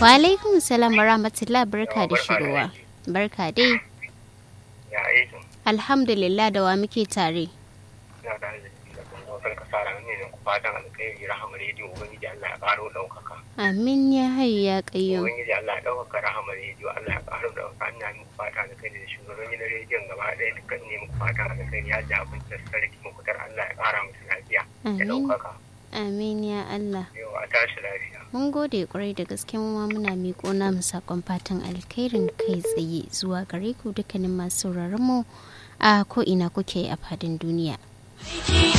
Wa alaikum salam wa rahmatullah barka da shigowa. Barka dai. Ya aikin. Alhamdulillah da wa muke tare. Ina da arziki da kuma wasan kasara ne da ku fatan alkhairi rahama rediyo ubangiji Allah ya ƙaro ɗaukaka. Amin ya hayyu ya qayyum. Ubangiji Allah ya ɗaukaka rahama rediyo Allah ya ƙaro ɗaukaka ina muku fatan alkhairi da shugabanni na rediyon gaba ɗaya dukkan ne muku fatan alkhairi ya ji abin da sarki mukutar Allah ya ƙara musu lafiya da Amin. ɗaukaka. Amin ya Allah. Yau a tashi lafiya. Mun gode kwarai da gaske mu ma muna miƙo namu sakon fatan alkhairin kai tsaye zuwa gare ku dukkanin masu sauraron mu a ko ina kuke a fadin duniya.